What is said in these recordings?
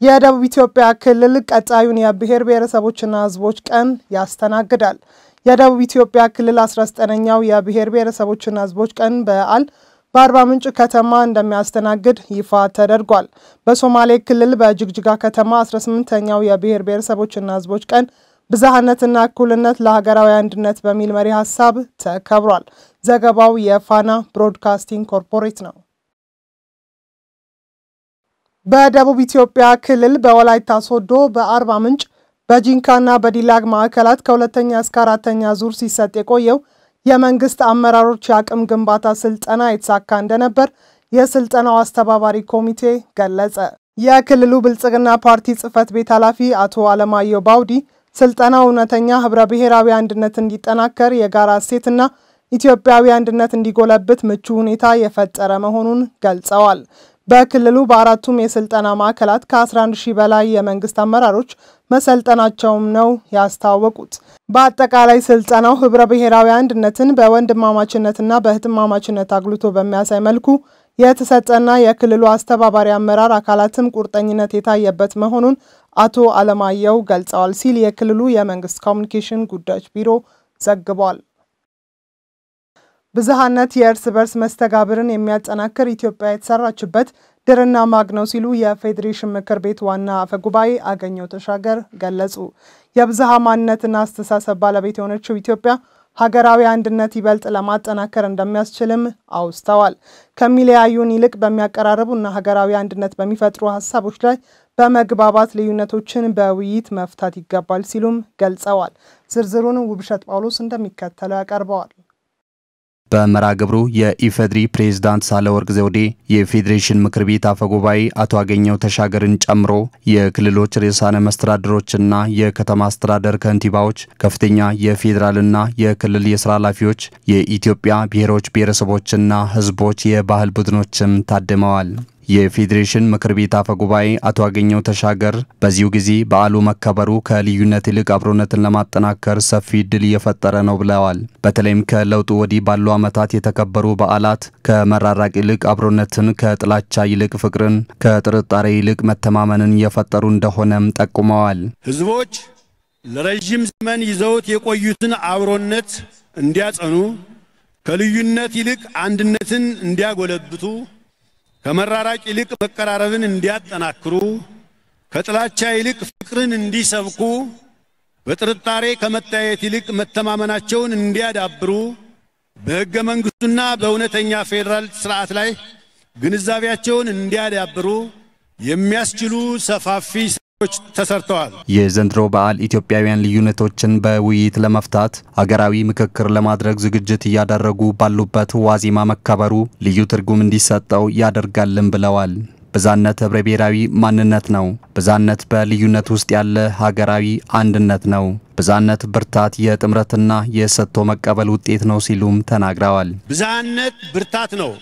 የደቡብ ኢትዮጵያ ክልል ቀጣዩን የብሔር ብሔረሰቦችና ሕዝቦች ቀን ያስተናግዳል። የደቡብ ኢትዮጵያ ክልል 19ኛው የብሔር ብሔረሰቦችና ሕዝቦች ቀን በዓል በአርባ ምንጭ ከተማ እንደሚያስተናግድ ይፋ ተደርጓል። በሶማሌ ክልል በጅግጅጋ ከተማ 18ኛው የብሔር ብሔረሰቦችና ሕዝቦች ቀን ብዝሃነትና እኩልነት ለሀገራዊ አንድነት በሚል መሪ ሀሳብ ተከብሯል። ዘገባው የፋና ብሮድካስቲንግ ኮርፖሬት ነው። በደቡብ ኢትዮጵያ ክልል በወላይታ ሶዶ፣ በአርባ ምንጭ፣ በጂንካና በዲላግ ማዕከላት ከሁለተኛ እስከ አራተኛ ዙር ሲሰጥ የቆየው የመንግስት አመራሮች የአቅም ግንባታ ስልጠና የተሳካ እንደነበር የስልጠናው አስተባባሪ ኮሚቴ ገለጸ። የክልሉ ብልጽግና ፓርቲ ጽህፈት ቤት ኃላፊ አቶ አለማየሁ ባውዲ ስልጠናው እውነተኛ ህብረ ብሔራዊ አንድነት እንዲጠናከር የጋራ እሴትና ኢትዮጵያዊ አንድነት እንዲጎለብት ምቹ ሁኔታ የፈጠረ መሆኑን ገልጸዋል። በክልሉ በአራቱም የስልጠና ማዕከላት ከ11 ሺህ በላይ የመንግስት አመራሮች መሰልጠናቸውም ነው ያስታወቁት። በአጠቃላይ ስልጠናው ህብረ ብሔራዊ አንድነትን በወንድማማችነትና በህትማማችነት አጉልቶ በሚያሳይ መልኩ የተሰጠና የክልሉ አስተባባሪ አመራር አካላትም ቁርጠኝነት የታየበት መሆኑን አቶ አለማየሁ ገልጸዋል ሲል የክልሉ የመንግስት ኮሚኒኬሽን ጉዳዮች ቢሮ ዘግቧል። ብዝሃነት የእርስ በርስ መስተጋብርን የሚያጠናክር ኢትዮጵያ የተሰራችበት ድርና ማግ ነው ሲሉ የፌዴሬሽን ምክር ቤት ዋና አፈ ጉባኤ አገኘሁ ተሻገር ገለጹ። የብዝሃ ማንነትና አስተሳሰብ ባለቤት የሆነችው ኢትዮጵያ ሀገራዊ አንድነት ይበልጥ ለማጠናከር እንደሚያስችልም አውስተዋል። ከሚለያዩን ይልቅ በሚያቀራርቡና ሀገራዊ አንድነት በሚፈጥሩ ሀሳቦች ላይ በመግባባት ልዩነቶችን በውይይት መፍታት ይገባል ሲሉም ገልጸዋል። ዝርዝሩን ውብሸት ጳውሎስ እንደሚከተለው ያቀርበዋል። በመርሃ ግብሩ የኢፌድሪ ፕሬዝዳንት ሳህለወርቅ ዘውዴ የፌዴሬሽን ምክር ቤት አፈ ጉባኤ አቶ አገኘሁ ተሻገርን ጨምሮ የክልሎች ርዕሳነ መስተዳድሮችና የከተማ አስተዳደር ከንቲባዎች፣ ከፍተኛ የፌዴራልና የክልል የስራ ኃላፊዎች፣ የኢትዮጵያ ብሔሮች ብሔረሰቦችና ሕዝቦች የባህል ቡድኖችም ታድመዋል። የፌዴሬሽን ምክር ቤት አፈ ጉባኤ አቶ አገኘሁ ተሻገር በዚሁ ጊዜ በዓሉ መከበሩ ከልዩነት ይልቅ አብሮነትን ለማጠናከር ሰፊ እድል እየፈጠረ ነው ብለዋል። በተለይም ከለውጡ ወዲህ ባሉ ዓመታት የተከበሩ በዓላት ከመራራቅ ይልቅ አብሮነትን፣ ከጥላቻ ይልቅ ፍቅርን፣ ከጥርጣሬ ይልቅ መተማመንን እየፈጠሩ እንደሆነም ጠቁመዋል። ህዝቦች ለረዥም ዘመን ይዘውት የቆዩትን አብሮነት እንዲያጸኑ፣ ከልዩነት ይልቅ አንድነትን እንዲያጎለብቱ ከመራራቅ ይልቅ መቀራረብን እንዲያጠናክሩ፣ ከጥላቻ ይልቅ ፍቅርን እንዲሰብኩ፣ በጥርጣሬ ከመታየት ይልቅ መተማመናቸውን እንዲያዳብሩ፣ በሕገ መንግሥቱና በእውነተኛ ፌዴራል ስርዓት ላይ ግንዛቤያቸውን እንዲያዳብሩ የሚያስችሉ ሰፋፊ ስራዎች ተሰርተዋል። የዘንድሮ በዓል ኢትዮጵያውያን ልዩነቶችን በውይይት ለመፍታት አገራዊ ምክክር ለማድረግ ዝግጅት እያደረጉ ባሉበት ዋዜማ መከበሩ ልዩ ትርጉም እንዲሰጠው ያደርጋልን ብለዋል። ብዝሃነት ህብረ ብሔራዊ ማንነት ነው። ብዝሃነት በልዩነት ውስጥ ያለ ሀገራዊ አንድነት ነው። ብዝሃነት ብርታት፣ የጥምረትና የሰጥቶ መቀበል ውጤት ነው ሲሉም ተናግረዋል። ብዝሃነት ብርታት ነው።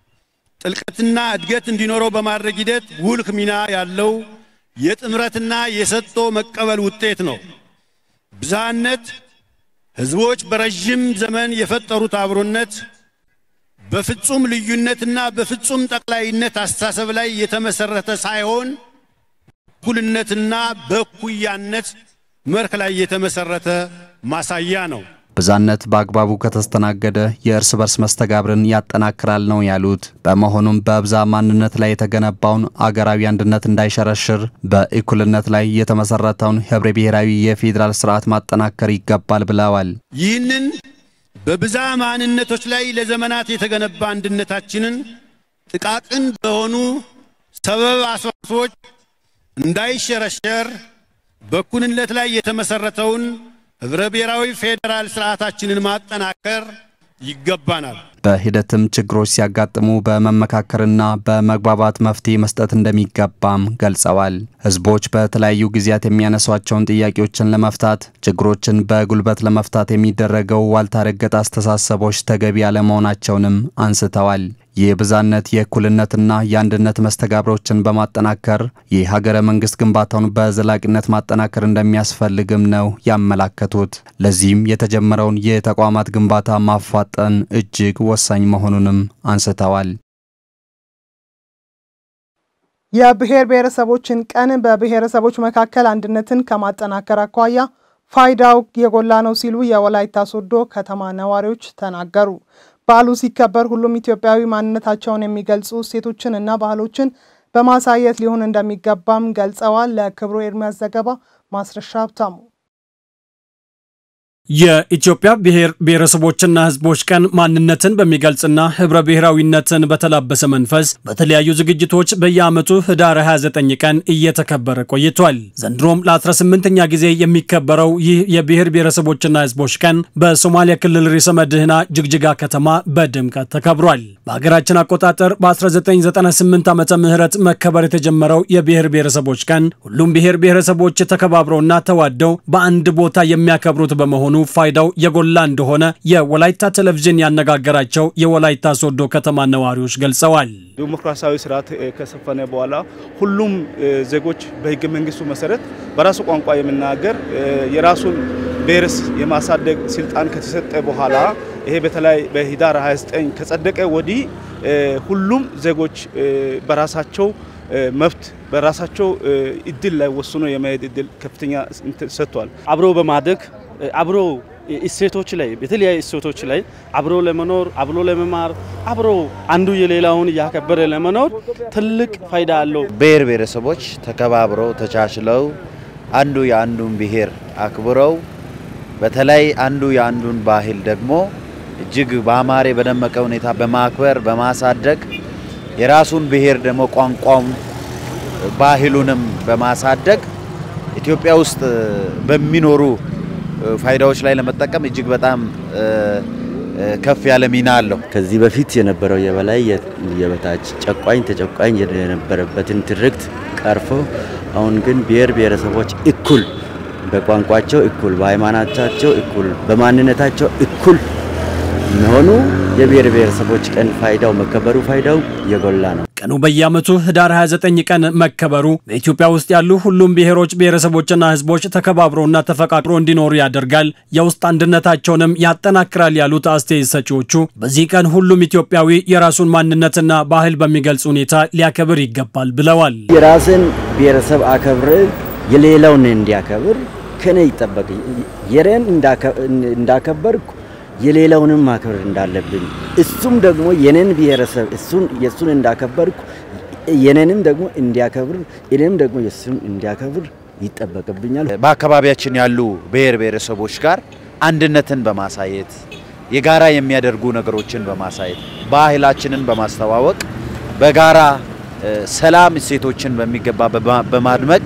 ጥልቀትና እድገት እንዲኖረው በማድረግ ሂደት ጉልህ ሚና ያለው የጥምረትና የሰጥቶ መቀበል ውጤት ነው። ብዝሃነት ህዝቦች በረዥም ዘመን የፈጠሩት አብሮነት በፍጹም ልዩነትና በፍጹም ጠቅላይነት አስተሳሰብ ላይ የተመሰረተ ሳይሆን እኩልነትና በእኩያነት መርህ ላይ የተመሰረተ ማሳያ ነው። ብዝሃነት በአግባቡ ከተስተናገደ የእርስ በርስ መስተጋብርን ያጠናክራል ነው ያሉት። በመሆኑም በብዝሃ ማንነት ላይ የተገነባውን አገራዊ አንድነት እንዳይሸረሽር በእኩልነት ላይ የተመሰረተውን ህብረ ብሔራዊ የፌዴራል ስርዓት ማጠናከር ይገባል ብለዋል። ይህንን በብዝሃ ማንነቶች ላይ ለዘመናት የተገነባ አንድነታችንን ጥቃቅን በሆኑ ሰበብ አስባቦች እንዳይሸረሸር በእኩልነት ላይ የተመሰረተውን ህብረ ብሔራዊ ፌዴራል ስርዓታችንን ማጠናከር ይገባናል። በሂደትም ችግሮች ሲያጋጥሙ በመመካከርና በመግባባት መፍትሄ መስጠት እንደሚገባም ገልጸዋል። ህዝቦች በተለያዩ ጊዜያት የሚያነሷቸውን ጥያቄዎችን ለመፍታት ችግሮችን በጉልበት ለመፍታት የሚደረገው ዋልታ ረገጥ አስተሳሰቦች ተገቢ ያለመሆናቸውንም አንስተዋል። የብዝሃነት የእኩልነትና የአንድነት መስተጋብሮችን በማጠናከር የሀገረ መንግስት ግንባታውን በዘላቂነት ማጠናከር እንደሚያስፈልግም ነው ያመላከቱት። ለዚህም የተጀመረውን የተቋማት ግንባታ ማፋጠን እጅግ ወሳኝ መሆኑንም አንስተዋል። የብሔር ብሔረሰቦችን ቀን በብሔረሰቦች መካከል አንድነትን ከማጠናከር አኳያ ፋይዳው የጎላ ነው ሲሉ የወላይታ ሶዶ ከተማ ነዋሪዎች ተናገሩ። በዓሉ ሲከበር ሁሉም ኢትዮጵያዊ ማንነታቸውን የሚገልጹ እሴቶችን እና ባህሎችን በማሳየት ሊሆን እንደሚገባም ገልጸዋል። ለክብሩ ኤርሚያስ ዘገባ ማስረሻ ሀብታሙ የኢትዮጵያ ብሔር ብሔረሰቦችና ሕዝቦች ቀን ማንነትን በሚገልጽና ህብረ ብሔራዊነትን በተላበሰ መንፈስ በተለያዩ ዝግጅቶች በየዓመቱ ህዳር 29 ቀን እየተከበረ ቆይቷል። ዘንድሮም ለ18ኛ ጊዜ የሚከበረው ይህ የብሔር ብሔረሰቦችና ሕዝቦች ቀን በሶማሊያ ክልል ርዕሰ መዲና ጅግጅጋ ከተማ በድምቀት ተከብሯል። በሀገራችን አቆጣጠር በ1998 ዓመተ ምህረት መከበር የተጀመረው የብሔር ብሔረሰቦች ቀን ሁሉም ብሔር ብሔረሰቦች ተከባብረውና ተዋደው በአንድ ቦታ የሚያከብሩት በመሆኑ ፋይዳው የጎላ እንደሆነ የወላይታ ቴሌቪዥን ያነጋገራቸው የወላይታ ሶዶ ከተማ ነዋሪዎች ገልጸዋል። ዲሞክራሲያዊ ስርዓት ከሰፈነ በኋላ ሁሉም ዜጎች በህገ መንግስቱ መሰረት በራሱ ቋንቋ የሚናገር የራሱን ብሔርስ የማሳደግ ስልጣን ከተሰጠ በኋላ ይሄ በተለይ በህዳር 29 ከጸደቀ ወዲህ ሁሉም ዜጎች በራሳቸው መብት በራሳቸው እድል ላይ ወስኖ የመሄድ እድል ከፍተኛ ሰጥቷል። አብሮ በማደግ አብሮ እሴቶች ላይ በተለያዩ እሴቶች ላይ አብሮ ለመኖር አብሮ ለመማር አብሮ አንዱ የሌላውን እያከበረ ለመኖር ትልቅ ፋይዳ አለው። ብሔር ብሔረሰቦች ተከባብረው ተቻችለው አንዱ የአንዱን ብሔር አክብረው በተለይ አንዱ የአንዱን ባህል ደግሞ እጅግ በአማረ በደመቀ ሁኔታ በማክበር በማሳደግ የራሱን ብሔር ደግሞ ቋንቋውን ባህሉንም በማሳደግ ኢትዮጵያ ውስጥ በሚኖሩ ፋይዳዎች ላይ ለመጠቀም እጅግ በጣም ከፍ ያለ ሚና አለው። ከዚህ በፊት የነበረው የበላይ የበታች ጨቋኝ ተጨቋኝ የነበረበትን ትርክት ቀርፎ አሁን ግን ብሔር ብሔረሰቦች እኩል በቋንቋቸው እኩል፣ በሃይማኖታቸው እኩል፣ በማንነታቸው እኩል መሆኑ የብሔር ብሔረሰቦች ቀን ፋይዳው መከበሩ ፋይዳው የጎላ ነው። ቀኑ በየዓመቱ ህዳር 29 ቀን መከበሩ በኢትዮጵያ ውስጥ ያሉ ሁሉም ብሔሮች ብሔረሰቦችና ህዝቦች ተከባብረውና ተፈቃቅሮ እንዲኖሩ ያደርጋል፣ የውስጥ አንድነታቸውንም ያጠናክራል ያሉት አስተያየት ሰጪዎቹ በዚህ ቀን ሁሉም ኢትዮጵያዊ የራሱን ማንነትና ባህል በሚገልጽ ሁኔታ ሊያከብር ይገባል ብለዋል። የራስን ብሔረሰብ አከብር የሌላውን እንዲያከብር ከኔ ይጠበቅ የሬን እንዳከበርኩ የሌላውንም ማክበር እንዳለብኝ እሱም ደግሞ የኔን ብሔረሰብ እሱን የሱን እንዳከበርኩ የኔንም ደግሞ እንዲያከብር እኔም ደግሞ የሱን እንዲያከብር ይጠበቅብኛል። በአካባቢያችን ያሉ ብሔር ብሔረሰቦች ጋር አንድነትን በማሳየት የጋራ የሚያደርጉ ነገሮችን በማሳየት ባህላችንን በማስተዋወቅ በጋራ ሰላም እሴቶችን በሚገባ በማድመቅ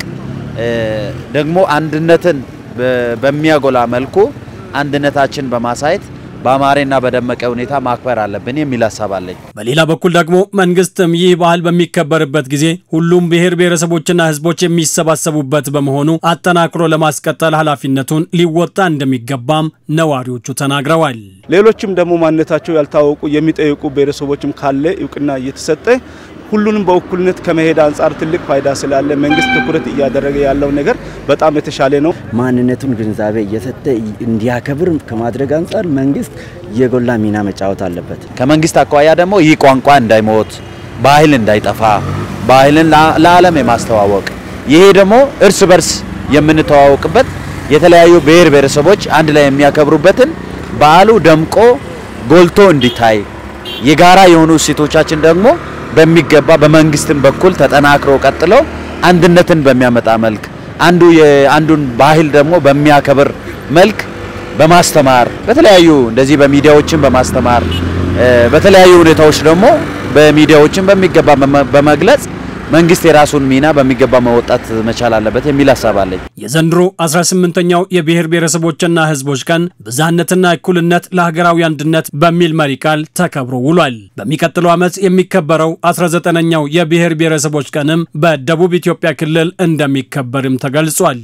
ደግሞ አንድነትን በሚያጎላ መልኩ አንድነታችን በማሳየት በአማሬና በደመቀ ሁኔታ ማክበር አለብን የሚል ሀሳብ አለኝ። በሌላ በኩል ደግሞ መንግስትም ይህ ባህል በሚከበርበት ጊዜ ሁሉም ብሔር ብሔረሰቦችና ህዝቦች የሚሰባሰቡበት በመሆኑ አጠናክሮ ለማስቀጠል ኃላፊነቱን ሊወጣ እንደሚገባም ነዋሪዎቹ ተናግረዋል። ሌሎችም ደግሞ ማንነታቸው ያልታወቁ የሚጠይቁ ብሔረሰቦችም ካለ እውቅና እየተሰጠ ሁሉንም በእኩልነት ከመሄድ አንጻር ትልቅ ፋይዳ ስላለ መንግስት ትኩረት እያደረገ ያለው ነገር በጣም የተሻለ ነው። ማንነቱን ግንዛቤ እየሰጠ እንዲያከብር ከማድረግ አንጻር መንግስት የጎላ ሚና መጫወት አለበት። ከመንግስት አኳያ ደግሞ ይህ ቋንቋ እንዳይሞት፣ ባህል እንዳይጠፋ፣ ባህልን ለዓለም የማስተዋወቅ ይሄ ደግሞ እርስ በርስ የምንተዋወቅበት የተለያዩ ብሔር ብሔረሰቦች አንድ ላይ የሚያከብሩበትን በዓሉ ደምቆ ጎልቶ እንዲታይ የጋራ የሆኑ እሴቶቻችን ደግሞ በሚገባ በመንግስትም በኩል ተጠናክሮ ቀጥለው አንድነትን በሚያመጣ መልክ አንዱ የአንዱን ባህል ደግሞ በሚያከብር መልክ በማስተማር በተለያዩ እንደዚህ በሚዲያዎችን በማስተማር በተለያዩ ሁኔታዎች ደግሞ በሚዲያዎችን በሚገባ በመግለጽ መንግስት የራሱን ሚና በሚገባ መወጣት መቻል አለበት የሚል ሀሳብ አለኝ። የዘንድሮ 18ኛው የብሔር ብሔረሰቦችና ህዝቦች ቀን ብዝሃነትና እኩልነት ለሀገራዊ አንድነት በሚል መሪ ቃል ተከብሮ ውሏል። በሚቀጥለው ዓመት የሚከበረው 19ኛው የብሔር ብሔረሰቦች ቀንም በደቡብ ኢትዮጵያ ክልል እንደሚከበርም ተገልጿል።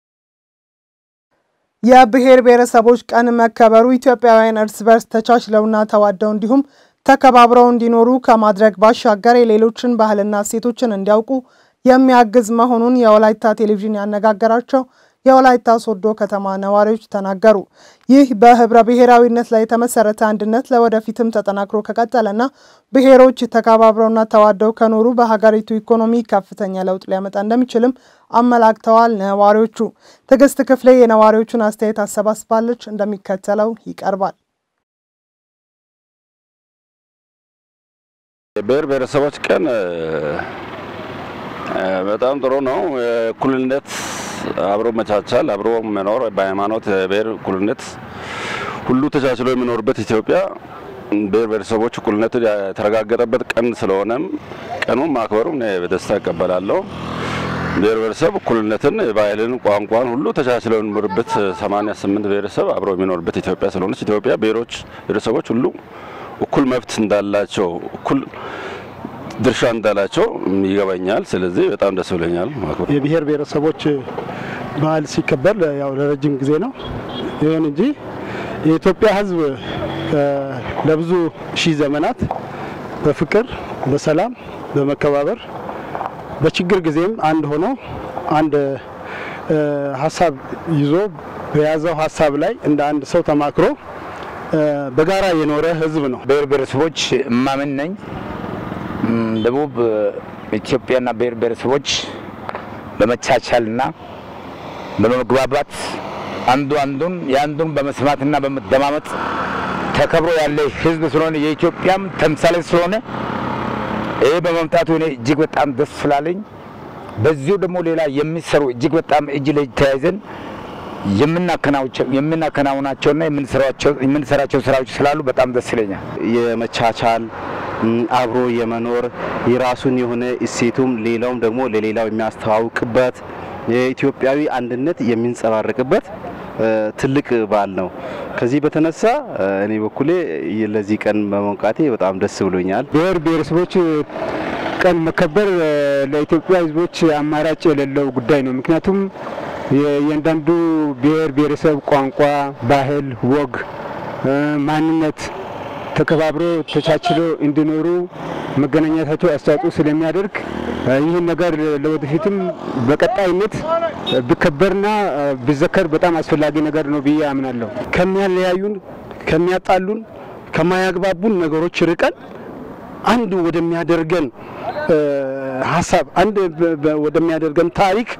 የብሔር ብሔረሰቦች ቀን መከበሩ ኢትዮጵያውያን እርስ በርስ ተቻችለውና ተዋደው እንዲሁም ተከባብረው እንዲኖሩ ከማድረግ ባሻገር የሌሎችን ባህልና እሴቶችን እንዲያውቁ የሚያግዝ መሆኑን የወላይታ ቴሌቪዥን ያነጋገራቸው የወላይታ ሶዶ ከተማ ነዋሪዎች ተናገሩ። ይህ በህብረ ብሔራዊነት ላይ የተመሰረተ አንድነት ለወደፊትም ተጠናክሮ ከቀጠለና ብሔሮች ተከባብረውና ተዋደው ከኖሩ በሀገሪቱ ኢኮኖሚ ከፍተኛ ለውጥ ሊያመጣ እንደሚችልም አመላክተዋል። ነዋሪዎቹ ትዕግስት ክፍሌ የነዋሪዎቹን አስተያየት አሰባስባለች፣ እንደሚከተለው ይቀርባል። የብሔር ብሔረሰቦች ቀን በጣም ጥሩ ነው። እኩልነት፣ አብሮ መቻቻል፣ አብሮ መኖር በሃይማኖት ብሔር እኩልነት ሁሉ ተቻችሎ የሚኖርበት ኢትዮጵያ ብሔር ብሔረሰቦች እኩልነት የተረጋገጠበት ቀን ስለሆነም ቀኑን ማክበሩ በደስታ እቀበላለሁ። ብሔር ብሔረሰብ እኩልነትን፣ ባህልን፣ ቋንቋን ሁሉ ተቻችሎ የሚኖርበት 88 ብሔረሰብ አብሮ የሚኖርበት ኢትዮጵያ ስለሆነች ኢትዮጵያ ብሔሮች ብሔረሰቦች ሁሉ እኩል መብት እንዳላቸው እኩል ድርሻ እንዳላቸው ይገባኛል። ስለዚህ በጣም ደስ ብለኛል። የብሔር ብሔረሰቦች በዓል ሲከበር ያው ለረጅም ጊዜ ነው። ይሁን እንጂ የኢትዮጵያ ሕዝብ ለብዙ ሺህ ዘመናት በፍቅር፣ በሰላም፣ በመከባበር በችግር ጊዜም አንድ ሆኖ አንድ ሀሳብ ይዞ በያዘው ሀሳብ ላይ እንደ አንድ ሰው ተማክሮ በጋራ የኖረ ህዝብ ነው። ብሔር ብሔረሰቦች እማምን ነኝ። ደቡብ ኢትዮጵያና ብሔር ብሔረሰቦች በመቻቻልና በመግባባት አንዱ አንዱን የአንዱን በመስማትና በመደማመጥ ተከብሮ ያለ ህዝብ ስለሆነ የኢትዮጵያም ተምሳሌ ስለሆነ ይህ በመምጣቱ እኔ እጅግ በጣም ደስ ስላለኝ በዚሁ ደግሞ ሌላ የሚሰሩ እጅግ በጣም እጅ ለእጅ ተያይዘን የምናከናውናቸውና የምንሰራቸው ስራዎች ስላሉ በጣም ደስ ይለኛል። የመቻቻል አብሮ የመኖር የራሱን የሆነ እሴቱም ሌላውም ደግሞ ለሌላው የሚያስተዋውቅበት የኢትዮጵያዊ አንድነት የሚንጸባረቅበት ትልቅ በዓል ነው። ከዚህ በተነሳ እኔ በኩሌ ለዚህ ቀን በመውቃቴ በጣም ደስ ብሎኛል። ብሔር ብሔረሰቦች ቀን መከበር ለኢትዮጵያ ህዝቦች አማራጭ የሌለው ጉዳይ ነው። ምክንያቱም የእያንዳንዱ ብሔር ብሔረሰብ ቋንቋ፣ ባህል፣ ወግ፣ ማንነት ተከባብሮ ተቻችሎ እንዲኖሩ መገናኘታቸው አስተዋጽኦ ስለሚያደርግ ይህን ነገር ለወደፊትም በቀጣይነት ቢከበርና ቢዘከር በጣም አስፈላጊ ነገር ነው ብዬ አምናለሁ። ከሚያለያዩን፣ ከሚያጣሉን፣ ከማያግባቡን ነገሮች ርቀን አንድ ወደሚያደርገን ሀሳብ አንድ ወደሚያደርገን ታሪክ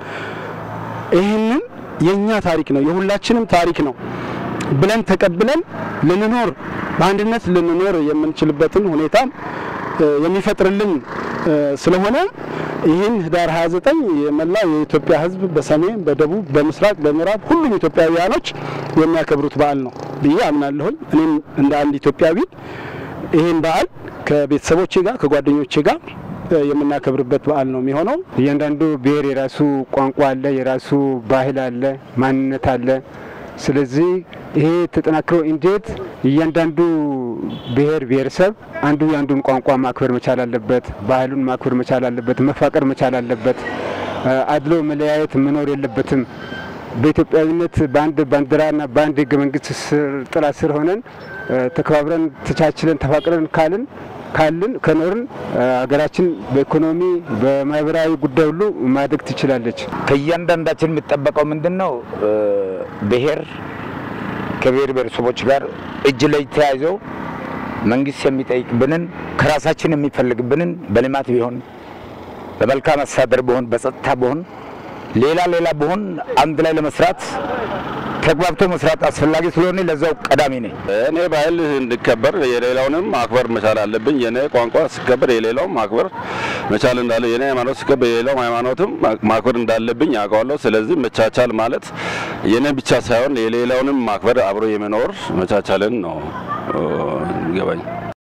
ይህንን የእኛ ታሪክ ነው የሁላችንም ታሪክ ነው ብለን ተቀብለን ልንኖር በአንድነት ልንኖር የምንችልበትን ሁኔታ የሚፈጥርልን ስለሆነ ይህን ህዳር 29 የመላው የኢትዮጵያ ሕዝብ በሰሜን፣ በደቡብ፣ በምስራቅ፣ በምዕራብ ሁሉም ኢትዮጵያውያኖች የሚያከብሩት በዓል ነው ብዬ አምናለሁኝ። እኔም እንደ አንድ ኢትዮጵያዊ ይህን በዓል ከቤተሰቦቼ ጋር ከጓደኞቼ ጋር የምናከብርበት በዓል ነው የሚሆነው። እያንዳንዱ ብሔር የራሱ ቋንቋ አለ፣ የራሱ ባህል አለ፣ ማንነት አለ። ስለዚህ ይሄ ተጠናክሮ እንዴት እያንዳንዱ ብሔር ብሔረሰብ አንዱ የአንዱን ቋንቋ ማክበር መቻል አለበት፣ ባህሉን ማክበር መቻል አለበት፣ መፋቀር መቻል አለበት። አድሎ መለያየት መኖር የለበትም። በኢትዮጵያዊነት በአንድ ባንዲራና በአንድ ህገ መንግስት ጥላ ስር ሆነን ተከባብረን ተቻችለን ተፋቅረን ካልን ካልን ከኖርን ሀገራችን በኢኮኖሚ በማህበራዊ ጉዳይ ሁሉ ማደግ ትችላለች። ከእያንዳንዳችን የሚጠበቀው ምንድን ነው? ብሔር ከብሔር ብሔረሰቦች ጋር እጅ ለእጅ ተያይዘው መንግስት የሚጠይቅብንን ከራሳችን የሚፈልግብንን በልማት ቢሆን በመልካም አስተዳደር ቢሆን በጸጥታ ቢሆን ሌላ ሌላ ቢሆን አንድ ላይ ለመስራት ተግባብቶ መስራት አስፈላጊ ስለሆነ ለዛው ቀዳሚ ነኝ። እኔ ባህል እንዲከበር የሌላውንም ማክበር መቻል አለብኝ። የኔ ቋንቋ ሲከበር የሌላውም ማክበር መቻል እንዳለ፣ የኔ ሃይማኖት ሲከበር የሌላውም ሃይማኖትም ማክበር እንዳለብኝ ያውቀዋለሁ። ስለዚህ መቻቻል ማለት የኔ ብቻ ሳይሆን የሌላውንም ማክበር አብሮ የመኖር መቻቻልን ነው ይገባኝ።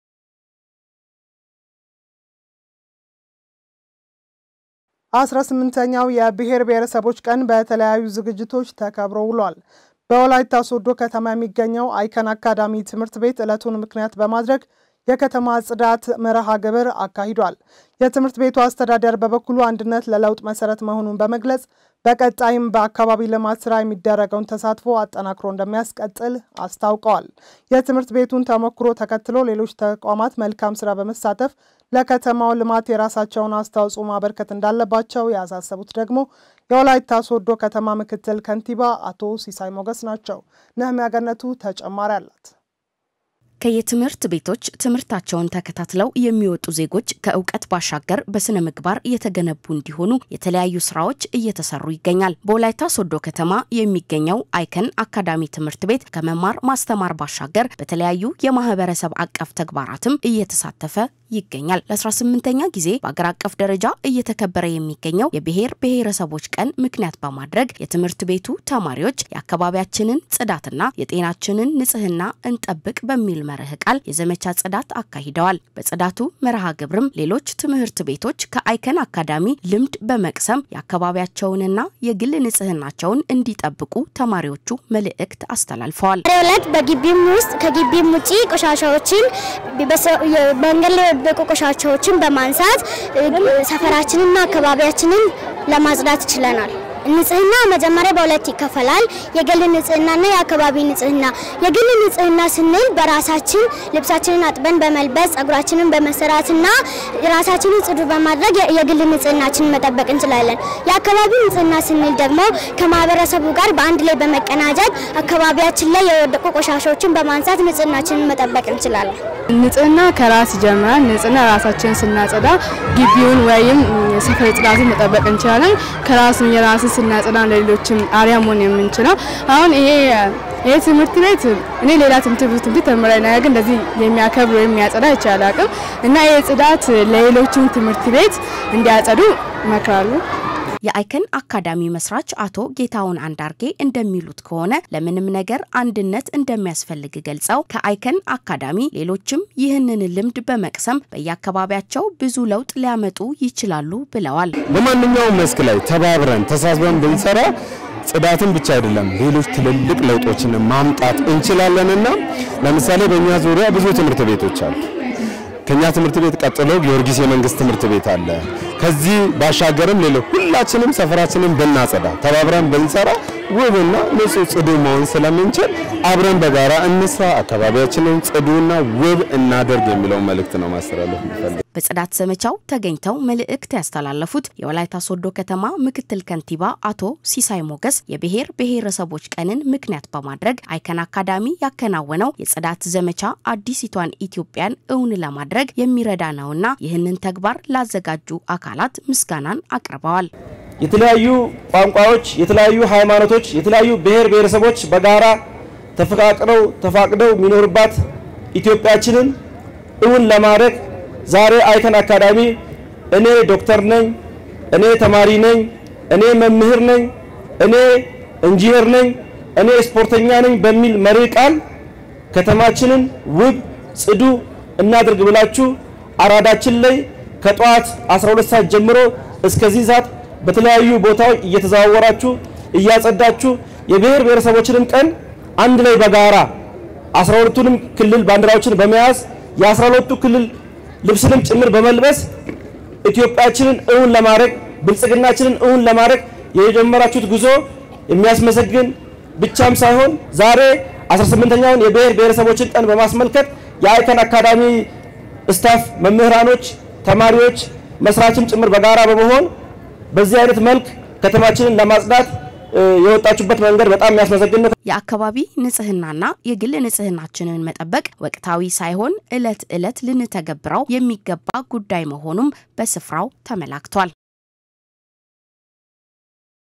አስራ ስምንተኛው የብሔር ብሔረሰቦች ቀን በተለያዩ ዝግጅቶች ተከብሮ ውሏል። በወላይታ ሶዶ ከተማ የሚገኘው አይከን አካዳሚ ትምህርት ቤት ዕለቱን ምክንያት በማድረግ የከተማ ጽዳት መርሃ ግብር አካሂዷል። የትምህርት ቤቱ አስተዳደር በበኩሉ አንድነት ለለውጥ መሰረት መሆኑን በመግለጽ በቀጣይም በአካባቢ ልማት ስራ የሚደረገውን ተሳትፎ አጠናክሮ እንደሚያስቀጥል አስታውቀዋል። የትምህርት ቤቱን ተሞክሮ ተከትሎ ሌሎች ተቋማት መልካም ስራ በመሳተፍ ለከተማው ልማት የራሳቸውን አስተዋጽኦ ማበርከት እንዳለባቸው ያሳሰቡት ደግሞ የወላይታ ሶዶ ከተማ ምክትል ከንቲባ አቶ ሲሳይ ሞገስ ናቸው። ነህሚያ ገነቱ ተጨማሪ አላት። ከየትምህርት ቤቶች ትምህርታቸውን ተከታትለው የሚወጡ ዜጎች ከእውቀት ባሻገር በስነ ምግባር የተገነቡ እንዲሆኑ የተለያዩ ስራዎች እየተሰሩ ይገኛል። በወላይታ ሶዶ ከተማ የሚገኘው አይከን አካዳሚ ትምህርት ቤት ከመማር ማስተማር ባሻገር በተለያዩ የማህበረሰብ አቀፍ ተግባራትም እየተሳተፈ ይገኛል። ለ18ኛ ጊዜ በአገር አቀፍ ደረጃ እየተከበረ የሚገኘው የብሔር ብሔረሰቦች ቀን ምክንያት በማድረግ የትምህርት ቤቱ ተማሪዎች የአካባቢያችንን ጽዳትና የጤናችንን ንጽህና እንጠብቅ በሚል መርህ ቃል የዘመቻ ጽዳት አካሂደዋል። በጽዳቱ መርሃ ግብርም ሌሎች ትምህርት ቤቶች ከአይከን አካዳሚ ልምድ በመቅሰም የአካባቢያቸውንና የግል ንጽህናቸውን እንዲጠብቁ ተማሪዎቹ መልእክት አስተላልፈዋል። ዕለት በግቢም ውስጥ ከግቢም ውጪ ቆሻሻዎችን መንገድ ላይ የወደቁ ቆሻሻዎችን በማንሳት ሰፈራችንና አካባቢያችንን ለማጽዳት ችለናል። ንጽህና መጀመሪያ በሁለት ይከፈላል። የግል ንጽህናና የአካባቢ ንጽህና። የግል ንጽህና ስንል በራሳችን ልብሳችንን አጥበን በመልበስ ጸጉራችንን በመሰራትና ራሳችንን ጽዱ በማድረግ የግል ንጽህናችንን መጠበቅ እንችላለን። የአካባቢ ንጽህና ስንል ደግሞ ከማህበረሰቡ ጋር በአንድ ላይ በመቀናጀት አካባቢያችን ላይ የወደቁ ቆሻሻዎችን በማንሳት ንጽህናችንን መጠበቅ እንችላለን። ንጽህና ከራስ ይጀምራል። ንጽህና ራሳችንን ስናጸዳ ግቢውን ወይም ሰፈር ጽዳትን መጠበቅ እንችላለን። ከራስ የራስ ስናጸዳ ለሌሎችም አርያ መሆን የምንችለው አሁን ይሄ ይህ ትምህርት ቤት እኔ ሌላ ትምህርት ቤት ትምህርት ተምሬ ነገር ግን እንደዚህ የሚያከብር ወይም የሚያጸዳ ይቻል አቅም እና ይህ ጽዳት ለሌሎችም ትምህርት ቤት እንዲያጸዱ እመክራለሁ። የአይከን አካዳሚ መስራች አቶ ጌታውን አንዳርጌ እንደሚሉት ከሆነ ለምንም ነገር አንድነት እንደሚያስፈልግ ገልጸው ከአይከን አካዳሚ ሌሎችም ይህንን ልምድ በመቅሰም በየአካባቢያቸው ብዙ ለውጥ ሊያመጡ ይችላሉ ብለዋል። በማንኛውም መስክ ላይ ተባብረን ተሳስበን ብንሰራ ጽዳትን ብቻ አይደለም ሌሎች ትልልቅ ለውጦችን ማምጣት እንችላለንና ለምሳሌ በእኛ ዙሪያ ብዙ ትምህርት ቤቶች አሉ። ከኛ ትምህርት ቤት ቀጥሎ ጊዮርጊስ የመንግስት ትምህርት ቤት አለ። ከዚህ ባሻገርም ሌሎች ሁላችንም ሰፈራችንን ብናጸዳ ተባብረን ብንሰራ ውብና ንጹህ ጽዱ መሆን ስለምንችል አብረን በጋራ እንስራ፣ አካባቢያችንን ጽዱና ውብ እናደርግ የሚለውን መልእክት ነው ማስተላለፍ የሚፈልግ። በጽዳት ዘመቻው ተገኝተው መልእክት ያስተላለፉት የወላይታ ሶዶ ከተማ ምክትል ከንቲባ አቶ ሲሳይ ሞገስ የብሔር ብሔረሰቦች ቀንን ምክንያት በማድረግ አይከን አካዳሚ ያከናወነው የጽዳት ዘመቻ አዲሲቷን ኢትዮጵያን እውን ለማድረግ የሚረዳ ነውና ይህንን ተግባር ላዘጋጁ አካላት ምስጋናን አቅርበዋል። የተለያዩ ቋንቋዎች፣ የተለያዩ ሃይማኖቶች፣ የተለያዩ ብሔር ብሔረሰቦች በጋራ ተፈቃቅረው ተፋቅደው የሚኖርባት ኢትዮጵያችንን እውን ለማድረግ ዛሬ አይከን አካዳሚ እኔ ዶክተር ነኝ፣ እኔ ተማሪ ነኝ፣ እኔ መምህር ነኝ፣ እኔ ኢንጂነር ነኝ፣ እኔ ስፖርተኛ ነኝ በሚል መሪ ቃል ከተማችንን ውብ ጽዱ እናድርግ ብላችሁ አራዳችን ላይ ከጠዋት 12 ሰዓት ጀምሮ እስከዚህ ሰዓት በተለያዩ ቦታዎች እየተዘዋወራችሁ እያጸዳችሁ የብሔር ብሔረሰቦችንም ቀን አንድ ላይ በጋራ 12ቱንም ክልል ባንዲራዎችን በመያዝ የ12ቱ ክልል ልብስንም ጭምር በመልበስ ኢትዮጵያችንን እውን ለማድረግ ብልጽግናችንን እውን ለማድረግ የጀመራችሁት ጉዞ የሚያስመሰግን ብቻም ሳይሆን ዛሬ 18ኛውን የብሔር ብሔረሰቦችን ቀን በማስመልከት የአይከን አካዳሚ ስታፍ፣ መምህራኖች፣ ተማሪዎች፣ መስራችም ጭምር በጋራ በመሆን በዚህ አይነት መልክ ከተማችንን ለማጽዳት የወጣችሁበት መንገድ በጣም የሚያስመሰግን ነው። የአካባቢ ንጽህናና የግል ንጽህናችንን መጠበቅ ወቅታዊ ሳይሆን እለት እለት ልንተገብረው የሚገባ ጉዳይ መሆኑም በስፍራው ተመላክቷል።